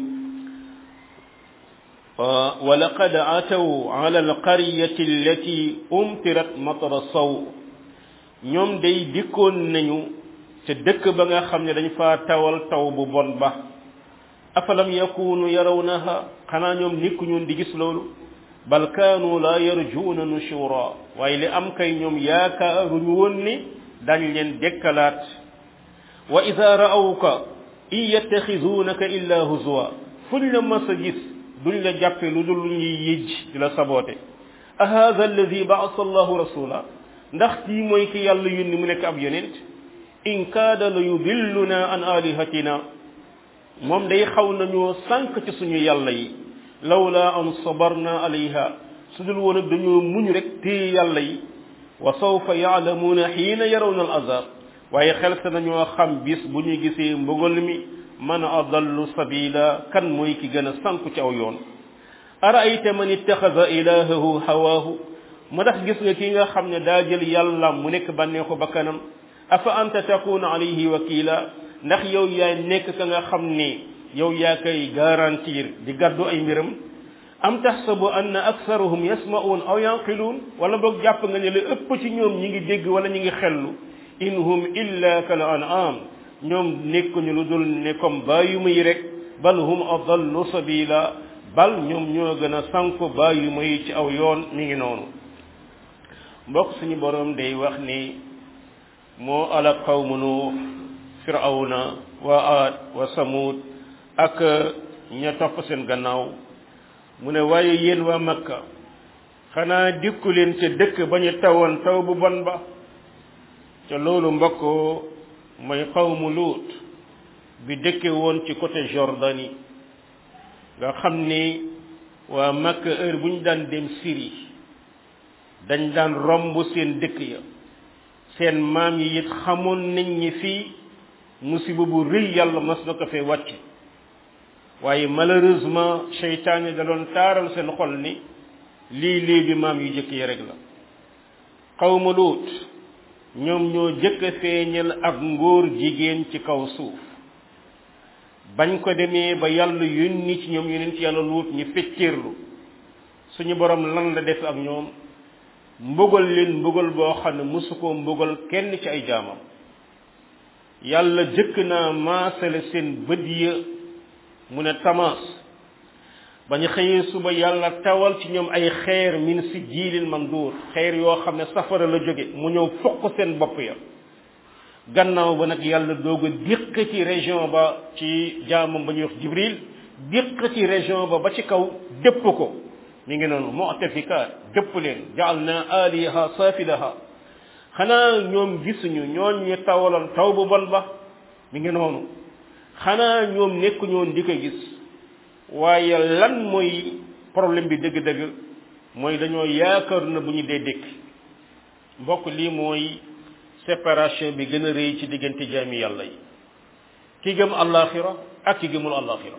wa laqad ataw ala alqaryati allati umtirat matara saw ñoom day dikkoon nañu ca dëkk ba nga xam ne dañ faa tawal taw bu bon ba afalam yakunu yarawnaha xanaa ñoom nikkuñu di gis loolu bal kaanu la yarjuuna nushura waaye li am kay ñoom yaakaaruñu woon ni dañ leen dekkalaat wa ida ra'awka in yattaxizuunaka illa huzwa fuñ la mas a gis duñ la jàppe lu dul lu ñuy yëj di la saboote a hada alladi baasa allahu rasula ndax kii mooy ki yàlla yónni mu nekk ab yonent in kaada la yudilluna an alihatina moom day xaw nañoo sànq ci suñu yàlla yi lawla an sabarna alayha su dul woon ak dañoo muñ rek téye yàlla yi wa sawfa yaalamuuna xiina yarawna al azab waaye xel sa nañoo xam bis bu ñu gisee mbugal mi man adallu sabila kan mooy ki gën a sànku ci aw yoon araayta man ittaxada ilahahu hawaahu mu tax gis nga ki nga xam ne daa jël yàlla mu nekk bànneexu bakkanam afa anta takuna alayhi wakila ndax yow yaay nekk ka nga xam ne yow yaa koy garantir di gàddu ay mbiram am taxsabu anna aktharuhum yasma'un aw yanqiluun wala boog jàpp nga ne la ëpp ci ñoom ñi ngi dégg wala ñi ngi xellu in hum illa kal an'am ñoom nekkuñu lu dul ne comme bàyyu muy rek bal hum adallu sabila bal ñoom ñoo gën a sanku bàyyi may ci aw yoon mi ngi noonu mbokk suñu borom day wax ni moo ala qawmu nuux firawna wa aad wa samud ak ña topp seen gannaaw mu ne waaye yéen waa makka xanaa dikku leen ca dëkk ba ñu tawoon taw bu bon ba ca loolu mbokk mooy qawmu luut bi dëkke woon ci côté Jordanie nga xam ni waa makka heure bu ñu daan dem Syrie dañ daan romb seen dëkk ya seen maam yi it xamoon nañ ñi fii musiba bu rëy yàlla mas na ko fee wàcc waaye malheureusement seytaane da doon taaral seen xol ni lii lii bi maam yu jëkk yi rek la xawma luut ñoom ñoo jëkk a feeñal ak ngóor jigéen ci kaw suuf bañ ko demee ba yàlla yónni ci ñoom yónni ci yàlla luut ñu fecceerlu suñu borom lan la def ak ñoom mbugal leen mbugal boo xam ne mosu koo mbugal kenn ci ay jaamam yàlla jëkk naa maasale seen bët ya mu ne tamaas ba ñu xëyee suba yàlla tawal ci ñoom ay xeer min si jiilin manduur xeer yoo xam ne safara la jóge mu ñëw fokk seen bopp ya gannaaw ba nag yàlla doog a déq ci région ba ci jaamam ba ñuy wax jibril déq ci région ba ba ci kaw dëpp ko mi ngi noonu mu'tafikaat dëpp leen jaal na aliha saafilaha xanaa ñoom gisuñu ñooñ ñu tawaloon taw bu bon ba mi ngi noonu xanaa ñoom nekkuñu woon di ko gis waaye lan mooy problème bi dëgg-dëgg mooy dañoo yaakaar na bu ñu dee dëkk mbokk lii mooy séparation bi gën a rëy ci diggante jaami yàlla yi ki gëm allaaxira ak ki gëmul allaaxira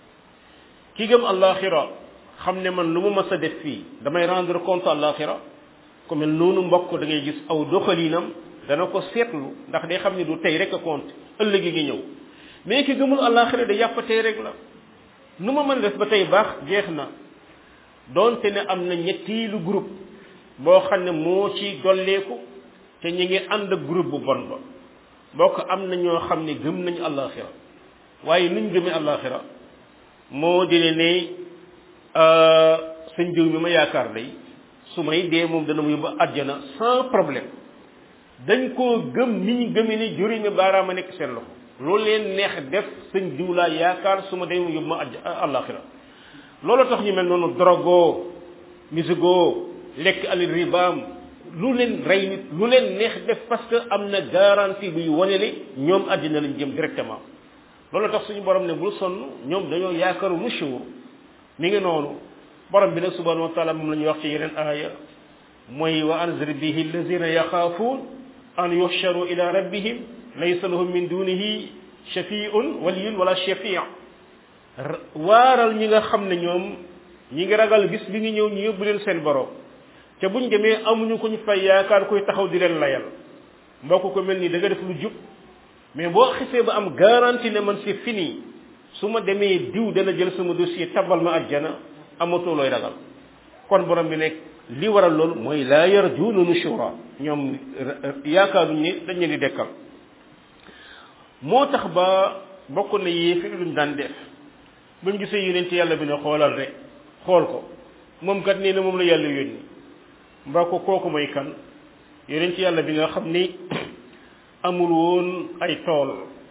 ki gëm allaaxira xam ne man lu mu mës a def fii damay rendre compte allaaxira ku mel noonu mbokk da ngay gis aw doxalinam dana ko seetlu ndax day xam ne du tey rek a compte ëllëg gi ngi ñëw mais ki gëmul allaaxira da yàpp tey rek la nu ma mën def ba tey baax jeex na doonte ne am na ñettiilu groupe boo xam ne moo ci dolleeku te ñu ngi ànd ak groupe bu bon ba bokk am na ñoo xam ne gëm nañu allaaxira waaye nuñ gëmee allaaxira moo di ne ne sëñ diw mi ma yaakaar day su may dee moom dana mu yóbbu àjjana sans problème dañ koo gëm ni ñu gëmee ni juri mi baaraama nekk seen loxo loolu leen neex def sëñ diw laa yaakaar su ma dee mu yóbbu ma àjj àllaaxira loolu tax ñu mel noonu drogo musigo lekk alil ribaam lu leen rey nit lu leen neex def parce que am na garantie buy wane ne ñoom àddina lañ jëm directement loolu tax suñu borom ne bul sonn ñoom dañoo yaakaaru nushur mi ngi noonu borom bi nag subhanahu wa taala moom la ñuy wax ci yeneen aaya mooy wa anzir bihi allazina yaxaafuun an yuxcharu ila rabbihim laysa lahum min dunihi shafiun waliyun wala shafia waaral ñi nga xam ne ñoom ñi ngi ragal bis bi ngi ñëw ñu yóbbu leen seen borom te buñ demee amuñu ko ñu fay yaakaar koy taxaw di leen layal mbokk ko mel ni da nga def lu jub mais boo xisee ba am garantie ne man c'est fini su ma demee diw dana jël sama dossier tabal ma àjjana amatoo looy ragal kon borom bi nekk li waral loolu mooy laa yarjuuna nushura ñoom yaakaaruñ ne dañ leen di dekkal moo tax ba bokk na yéefi luñ daan def buñ gisee yonent yàlla bi ne xoolal rek xool ko moom kat nee na moom la yàlla yónni mbaa ko kooku mooy kan yonent yàlla bi nga xam ni amul woon ay tool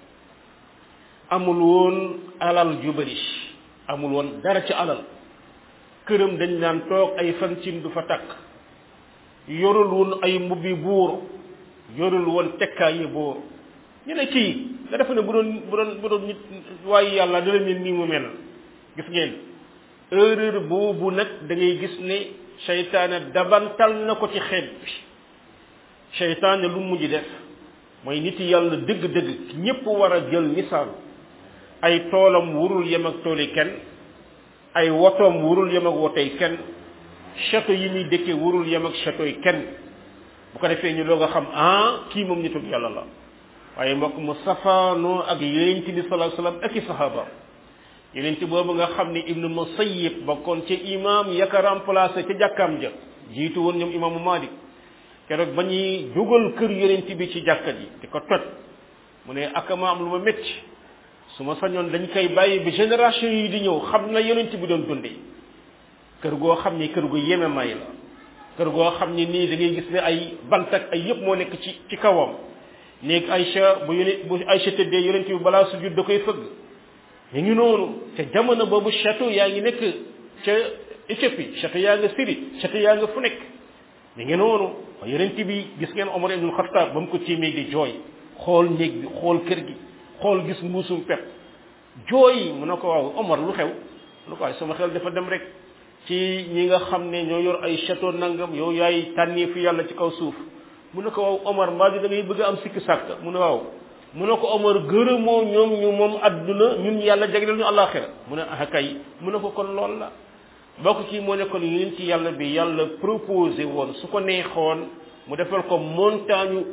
amul woon alal ju bari amul woon dara ci alal këram dañ daan toog ay fan cin du fa takk yorul woon ay mbubbi buur yorul woon tekkaayi buur ñu ne kii nga defe ne bu doon bu doon bu doon nit waaye yàlla dana ne nii mu mel gis ngeen erreur boobu nag da ngay gis ne seytaane dabantal na ko ci xeet bi seytaane lu mujj def mooy nit yàlla dëgg-dëgg ñépp war a jël misaal ay toolam wurul yem ak tooli kenn ay wotoom wurul yem ak wotoy kenn château yi muy dëkke wurul yem ak château yi kenn bu ko defee ñu doog a xam ah kii moom nituk yàlla la waaye mbokk mu safaanoo ak yonent bi sallallahu alayhi wasallam ak i sahaba yonent boobu nga xam ne ibnu musayyib bokkoon ca imam yaka remplacé ca jàkkaam ja jiitu woon ñoom imaamu malik keroog ba ñuy dugal kër yonent bi ci jàkka ji di ko toj mu ne akama am lu ma métti su ma sañoon dañ koy bàyyi bi génération yi di ñëw xam na yonent bi doon dundee kër goo xam ni kër gu yeme may la kër goo xam ni nii da ngay gis ne ay bant ak ay yëpp moo nekk ci ci kawam néeg Aïcha bu yonent bu Aïcha tëddee yonent bi balaa sujud da koy fëgg ñu ngi noonu te jamono boobu château yaa ngi nekk ca Éthiopie château yaa nga Syrie château yaa nga fu nekk mi ngi noonu yonent bi gis ngeen Omar ibn Khattab ba mu ko tiimee di jooy xool néeg bi xool kër gi xool gis mbuusum pep jooy mu ne ko waaw Omar lu xew mu ne ko waaye sama xel dafa dem rek ci ñi nga xam ne ñoo yor ay château nangam yow yaay tànnee fi yàlla ci kaw suuf mu ne ko waaw Omar mbaa di da ngay bëgg a am sikki sàkk mu ne waaw mu ne ko Omar gërëmoo ñoom ñu moom adduna ñun yàlla jagleel ñu àllaaxira mu ne ah kay mu ne ko kon lool la bokk ci moo nekkoon yéen ci yàlla bi yàlla proposé woon su ko neexoon mu defal ko montagne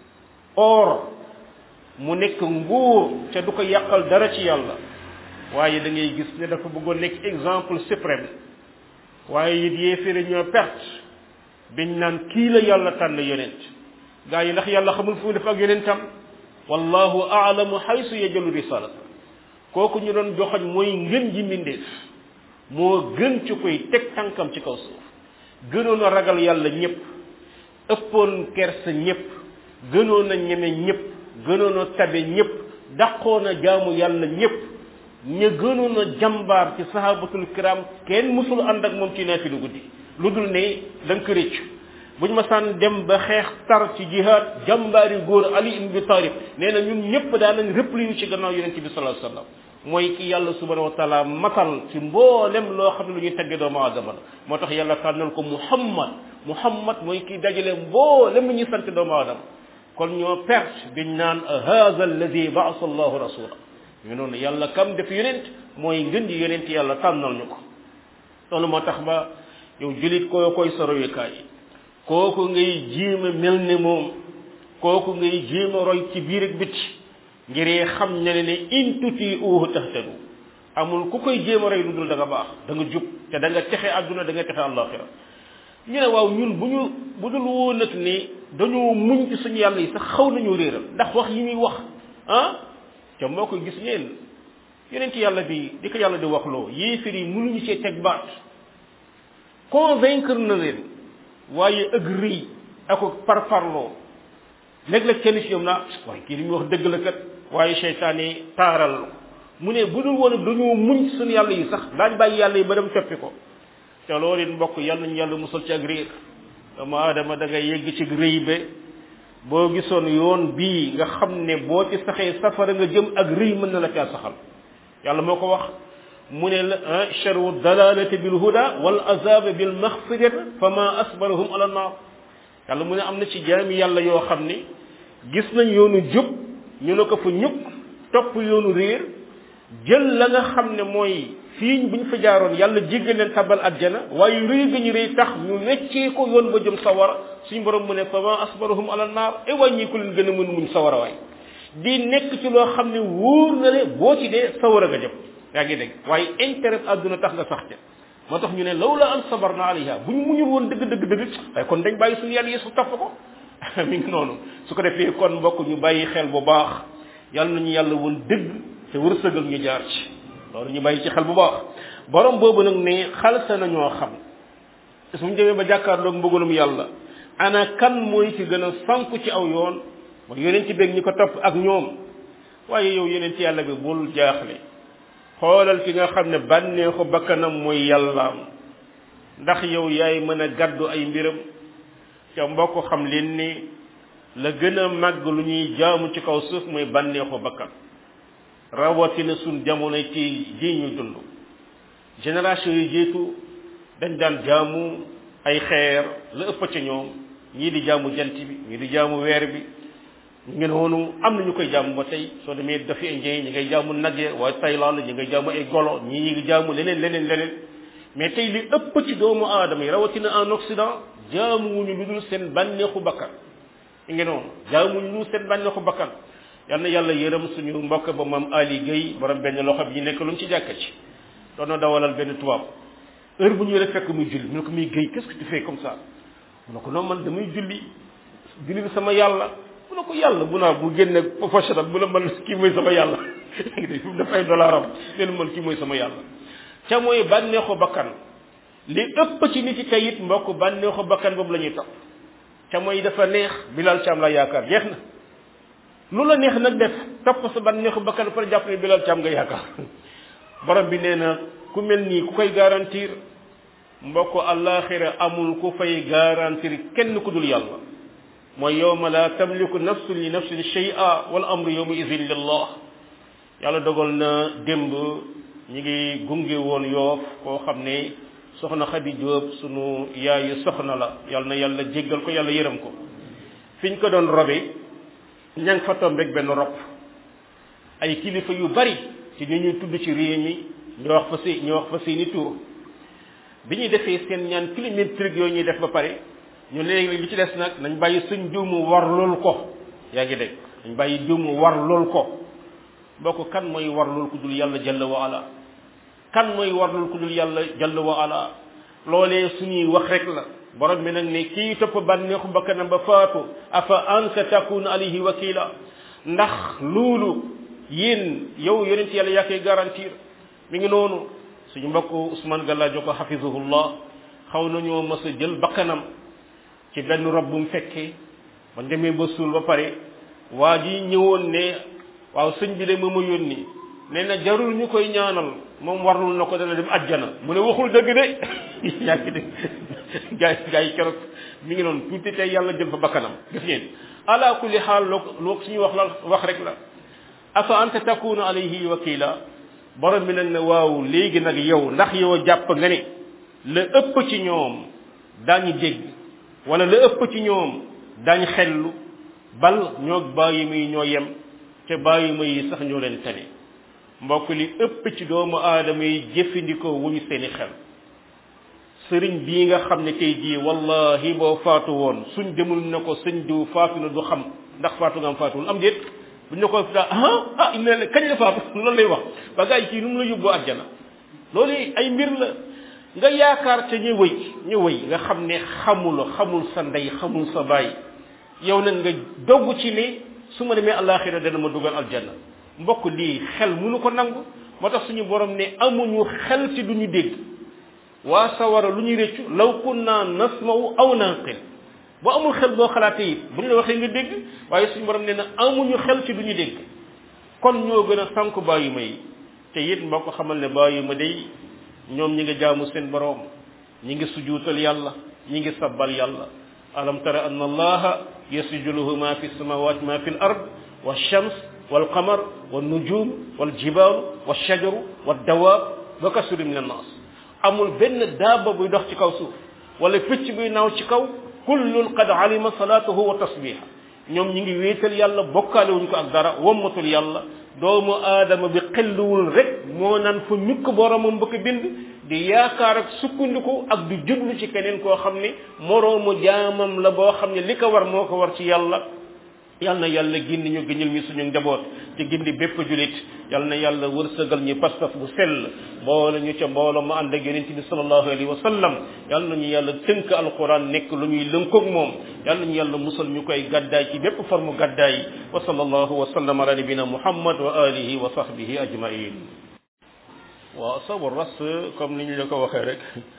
or mu nekk nguur te du ko yàqal dara ci yàlla waaye da ngay gis ne dafa bëggoon nekk exemple suprême waaye it yéeféere ñoo perte biñ naan kii la yàlla tànn yonent gaa yi ndax yàlla xamul fu mu def ak yonentam wallahu aalamu xaysu yajalu risalata kooku ñu doon joxoñ mooy ngën ji mbindeef moo gën ci koy teg tànkam ci kaw suuf gënoon a ragal yàlla ñëpp ëppoon kersa ñëpp gënoon a ñeme ñëpp gënoon a tabe ñëpp daqoon a jaamu yàlla ñëpp ña gënoon a jàmbaar ci sahabatul kiram kenn musul ànd ak moom ci naafilu guddi lu dul ne da nga ko réccu buñ ma saan dem ba xeex tar ci jihaad jàmbaari góor ali ibn bi talib nee na ñun ñëpp daan nañ réplié ci gannaaw yonente bi sallallahu alayhi wasallam mooy ki yàlla subhanahu wa taala matal ci mboolem loo xam ne lu ñuy tegge doomu aadama la moo tax yàlla tànnal ko muhammad muhammad mooy ki dajale mboolem lu ñuy sant doomu aadama kon ñoo perte biñ naan hada alladi baasa allahu rasula ñu noonu yàlla kam def yonent mooy ngën di yonent yàlla tànnal ñu ko loolu moo tax ba yow julit koo koy sa royukaay kooku ngay jéem a mel ne moom kooku ngay jéem a roy ci biir ak biti ngir xam ne ne in tuti uhu tahtadu amul ku koy jéem a roy lu dul da nga baax da nga jub te da nga texe àdduna da nga texe àllaaxira ñu ne waaw ñun bu ñu bu dul woon nag ni dañoo muñ ci suñu yàlla yi sax xaw nañu réeral ndax wax yi muy wax ah te moo ko gis ngeen yeneen ci yàlla bi di ko yàlla di wax loo yéefar yi mënuñu cee teg baat convaincre na leen waaye ëgg rëy ak parparloo léeg-léeg kenn ci ñoom naa waaye kii li muy wax dëgg la kat waaye seytaan yi taaral mu ne bu dul woon dañoo muñ ci suñu yàlla yi sax daañ bàyyi yàlla yi ba dem toppi ko te loolu it mbokk yàlla nañu yàlla musal ci ak réer doomu aadama da ngay yegg ci rëy be boo gisoon yoon bii nga xam ne boo ci saxee safara nga jëm ak rëy mën na la caa saxal yàlla moo ko wax mu ne la charu dalalati bil huda wal azab bil maghfirati fa ma asbarahum ala naar yàlla mu ne am na ci jaami yàlla yoo xam ne gis nañ yoonu jub ñu ne ko fa ñukk topp yoonu réer jël la nga xam ne mooy fii bu ñu fa jaaroon yàlla jéggal leen tabal àjjana waaye rëy ga ñu rëy tax ñu weccee ko yoon ba jëm sawara suñu borom mu ne fa ma asbarahum ala naar e wàññi ko leen gën a mën muñ sawara waay di nekk ci loo xam ne wóor na le boo ci dee sawara nga jëm yaa ngi dégg waaye intérêt àdduna tax nga sax ca moo tax ñu ne law la an sabarna alayha bu ñu muñul woon dëgg dëgg dëgg waaye kon dañ bàyyi suñu yàlla yi su topp ko mi ngi noonu su ko defee kon mbokk ñu bàyyi xel bu baax yàlla nañu yàlla woon dëgg te wërsëgal ñu jaar ci loolu ñu bàyyi ci xel bu baax borom boobu nag ne xalsa nañoo xam te suñu demee ba jàkkaarloog mbëggalum yàlla ana kan mooy ci gën a sanku ci aw yoon mooy yeneen ci beeg ñi ko topp ak ñoom waaye yow yeneen ci yàlla bi bul jaaxle xoolal ki nga xam ne bànneexu bakkanam mooy yàllaam ndax yow yaay mën a gàddu ay mbiram ca mbokk xam leen ni la gën a màgg lu ñuy jaamu ci kaw suuf mooy bànneexu bakkan rawatina suñ jamono ci ji ñu dund génération yi jiitu dañ daan jaamu ay xeer la ëpp ca ñoom ñii di jaamu jant bi ñii di jaamu weer bi ñu ngi noonu am na ñu koy jaamu ba tey soo demee dafi indien ñi ngay jaamu nag ya waaye Thaïlande ñi ngay jaamu ay golo ñii ñi ngi jaamu leneen leneen leneen mais tey li ëpp ci doomu aadama yi rawatina en Occident jaamuwuñu lu dul seen bànneexu bakkan ñu ngi noonu jaamuwuñu lu dul seen bànneexu bakkan yal na yàlla yërëm suñu mbokk ba maam Ali Guèye borom benn loxo bi ñu nekk lu mu ci jàkka ci doon na dawalal benn tubaab heure bu ñu rek fekk muy julli mu ne ko muy Guèye qu'est-ce que tu fais comme ça mu ne ko non man damay julli julli bi sama yàlla mu ne ko yàlla bu naa bu génne professionnel bu la man kii mooy sama yàlla daf ay dollar am leen man kii mooy sama yàlla ca mooy bànneexu bakkan li ëpp ci nit yi tey it mbokk bànneexu bakkan boobu la ñuy topp ca mooy dafa neex bilal caam la yaakaar jeex na lu la neex nag def topp sa bànneexu bakkan par jàpp ne bilal caam nga yaakaar borom bi nee na ku mel nii ku koy garantir mbokk àllaaxira amul ku fay garantir kenn ku dul yàlla mooy yowma la tamliku nafsun li nafsin shay'a wal amru yowma idin lillah yàlla dogal na démb ñi ngi gunge woon yoof koo xam ne soxna Xadi Jóob sunu yaayu soxna la yàlla na yàlla jéggal ko yàlla yërëm ko fiñ ko doon robe ña ngi fa tombeeg benn rob ay kilifa yu bari ci ñu ñuy tudd ci réew mi ñu wax fa si ñu wax fa seeni tur bi ñuy defee seen ñaan kilométrique yooyu ñuy def ba pare ñu léegi li ci des nag nañ bàyyi suñ diw mu war lool ko yaa ngi dégg nañ bàyyi diw mu war lool ko bokk kan mooy war lool ku dul yàlla jalla wa ala kan mooy war lool ku dul yàlla jalla wa ala loolee suñuy wax rek la borom bi nag ne kii topp bànneexu bakkanam ba faatu afa anta takun alayhi wakila ndax loolu yéen yow yonent yàlla yaa koy garantir mi ngi noonu suñu mbokk Ousmane Gallaajo ko xafizahullah xaw nañoo mës a jël bakkanam ci benn rob bu mu fekkee ba demee ba suul ba pare waa ji ñëwoon ne waaw sëñ bi de ma ma yónni nee na jarul ñu koy ñaanal moom warlul na ko dana dem ajjana mu ne waxul dëgg de yaa ngi dégg gaa yi gaa yi keroog mi ngi noonu tuuti tey yàlla jël fa bakkanam gis ngeen ala kulli xaal loo loo suñuy wax la wax rek la afa anta takunu alayhi wakila borom bi nag ne waaw léegi nag yow ndax yow jàpp nga ne la ëpp ci ñoom daañu dégg wala la ëpp ci ñoom daañu xellu bal ñoo bàyyi muy ñoo yem te bàyyi ma yi sax ñoo leen tane mbokk li ëpp ci doomu aadama yi jëfandikoo wuñu seeni xel sëriñ bii nga xam ne tey jii wallahi boo faatu woon suñ demul ne ko sëñ diw faatu na du xam ndax faatu nga am faatuwul am déet bu ñu ko daa ah ah il ne kañ la faatu loolu lay wax ba gars yi kii nu mu la yóbbu àjjana loolu ay mbir la nga yaakaar te ñu wëy ñu wëy nga xam ne xamul xamul sa ndey xamul sa baay yow nag nga dogg ci ne su ma demee àllaaxira dana ma dugal aljanna mbokk lii xel munu ko nangu moo tax suñu borom ne amuñu xel ci duñu dégg waa sawara lu ñuy réccu law kunna nasma'u aw naqil boo amul xel boo xalaatee it bu ñu la waxee nga dégg waaye suñu borom nee na amuñu xel ci duñu dégg kon ñoo gën a sànk bàyyi ma yi te it mboo ko xamal ne bàyyi ma day ñoom ñi ngi jaamu seen borom ñi ngi sujuutal yàlla ñi ngi sabbal yàlla alam tara anna allaha yasjudu lahu ma fi samawati ma fi l ard wa shams wal qamar wal nujum wal jibal wal shajaru wal dawaab wa kasuri min annas amul benn daaba buy dox ci kaw suuf wala picc buy naaw ci kaw kullun qad alima salatahu wa tasbiha ñoom ñi ngi wéetal yàlla bokkaale wuñ ko ak dara wommatul yàlla doomu aadama bi xelluwul rek moo naan fa ñukk boromam bëgg bind di yaakaar ak sukkandiku ak di jublu ci keneen koo xam ne moroomu jaamam la boo xam ne li ko war moo ko war ci yàlla yal na yàlla gindi ñu gëñal ñu suñu njaboot te gindi bépp julit yal na yàlla wërsëgal ñu pas-pas bu sell boole ñu ca mbooloo mu ànd ak yonent bi sallallahu alayhi wa sallam yal na ñu yàlla tënk alquran nekk lu ñuy lënkoog moom yal na ñu yàlla musal ñu koy gàddaay ci bépp forme gàddaay wa sallallahu wa sallam ala nabina muhammad wa alihi wa sahbihi ajmain waaw sabu ras comme ni ñu la ko waxee rek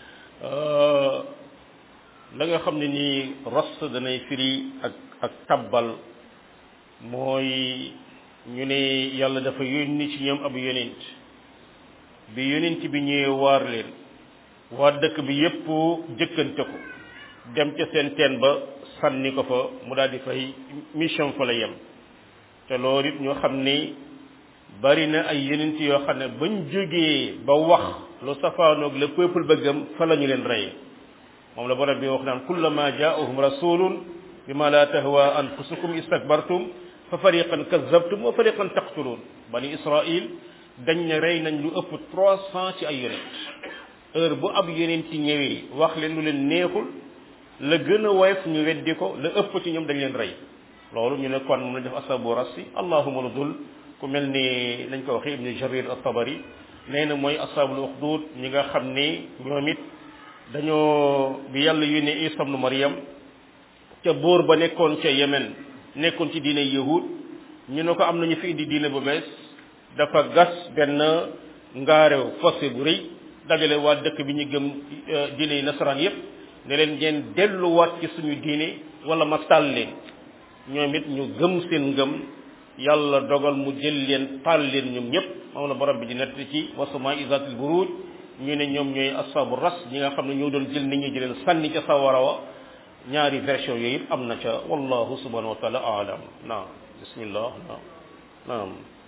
la nga xam ne nii ras danay firi ak ak tabbal mooy ñu ne yàlla dafa yónni ci ñoom ab yonent bi yonent bi ñëwee waar leen waa dëkk bi yépp jëkkante ko dem ca seen teen ba sànni ko fa mu daal di fay mission fa la yem te loolu it ñoo xam ni bari na ay yonent yoo xam ne bañ jógee ba wax lu safaanoog le peuple ba gëm fa la ñu leen rey moom la borom bi wax naan kullama jaahum rasulun bima la tahwa anfusukum istakbartum fa fariqan kazzabtum wa fariqan taqtulun bani israil dañ ne rey nañ lu ëpp trois cent ci ay yonent heure bu ab yonent ci ñëwee wax leen lu leen neexul la gën a woyof ñu weddi ko la ëpp ci ñoom dañ leen rey loolu ñu ne kon moom lañ def asabu rassi allahuma la dul ku mel ni lañ ko waxee ibni jarir at-tabari nee na mooy asabul uxdud ñi nga xam ni ñoom it dañoo bi yàlla yónnee isa ibnu maryam ca boor ba nekkoon ca yemen nekkoon ci diine yahud ñu ne ko am nañu fi indi diine bu bees dafa gas benn ngaarew fossé bu rëy dajale waa dëkk bi ñu gëm diine yi nasaraan yépp ne leen ngeen delluwaat ci suñu diine wala ma taal leen ñoom it ñu gëm seen ngëm yàlla dogal mu jël leen taal leen ñoom ñëpp moom la borom bi di nett ci wasama isatil buruj ñu ne ñoom ñooy asabu ras ñi nga xam ne ñoo doon jël nit ñi di leen sànni ca sawara wa ñaari version yooyu it am na ca wallahu subhanahu wa taala alam naam bismillah naam naam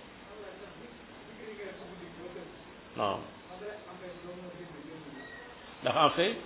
naam ndax en fait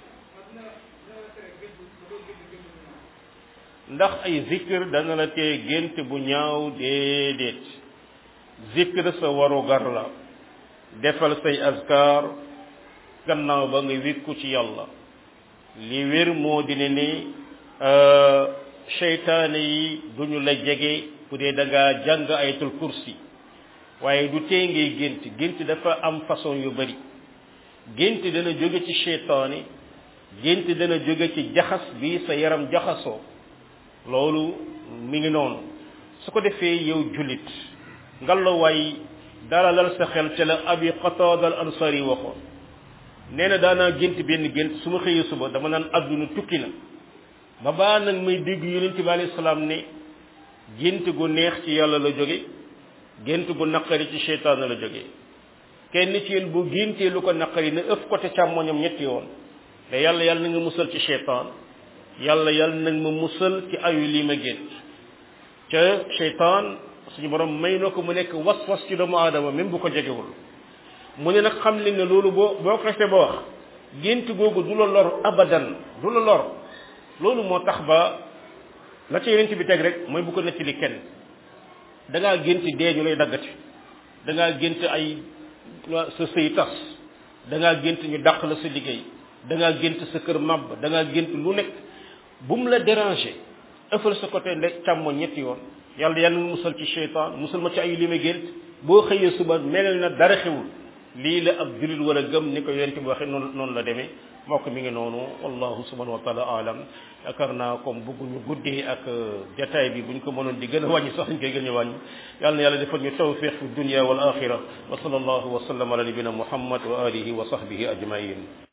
ndax ay zikr dana la tee gént bu ñaaw déedéet zikr sa waru gar la defal say azkar gannaaw ba nga wékku ci yàlla li wér moo dina ni seytaane yi duñu la jege bu dee da ngaa jàng ayatul kursi waaye du tee ngay gént gént dafa am façon yu bari gént dana jóge ci seytaane gént dana jóge ci jaxas bi sa yaram jaxasoo loolu mi ngi noonu su ko defee yow jullit ngalawaay dalalal sa xel ca la abi qatada al ansari waxoon nee na daanaa gént benn gént su ma xëyee suba dama naan adduna tukki na ba baa nag may dégg yonent bi alayhi salaam ne gént gu neex ci yàlla la jóge gént gu naqari ci seytaane la jóge kenn ci yéen bu géntee lu ko naqari na ëf côté càmmoñam ñetti yoon te yàlla yàlla na nga musal ci seytaan yàlla yàlla nag ma musal ci ayu lii ma gént ca seytaan suñu borom may na ko mu nekk was-was ci doomu aadama même bu ko jegewul mu ne nag xam leen ne loolu boo boo ko xasee ba wax gént googu du la lor abadan du la lor loolu moo tax ba la ca yonent bi teg rek mooy bu ko nettali kenn da ngaa gént dee ñu lay daggati da ngaa gént ay sa sëy tas da ngaa gént ñu dàq la sa liggéey da ngaa gént sa kër màbb da ngaa gént lu nekk bu mu la déranger ëffal sa côté nde càmmoñ ñetti yoon yàlla yàlla na musal ci seytaan musal ma ci ay li ma gént boo xëyee suba melal na dara xewul lii la ab jullit war a gëm ni ko yonent bi waxee noonu noonu la demee mbokk mi ngi noonu wallahu subhanahu wa taala alam yaakaar naa comme bëgguñu guddee ak jataay bi buñ ko mënoon di gën a wàññi sax ñu koy gën a wàññi yàlla na yàlla defal ñu tawfiq fi dunya wal axira wa sallallahu wa sallam ala nabina muhammad wa alihi wa sahbihi ajmain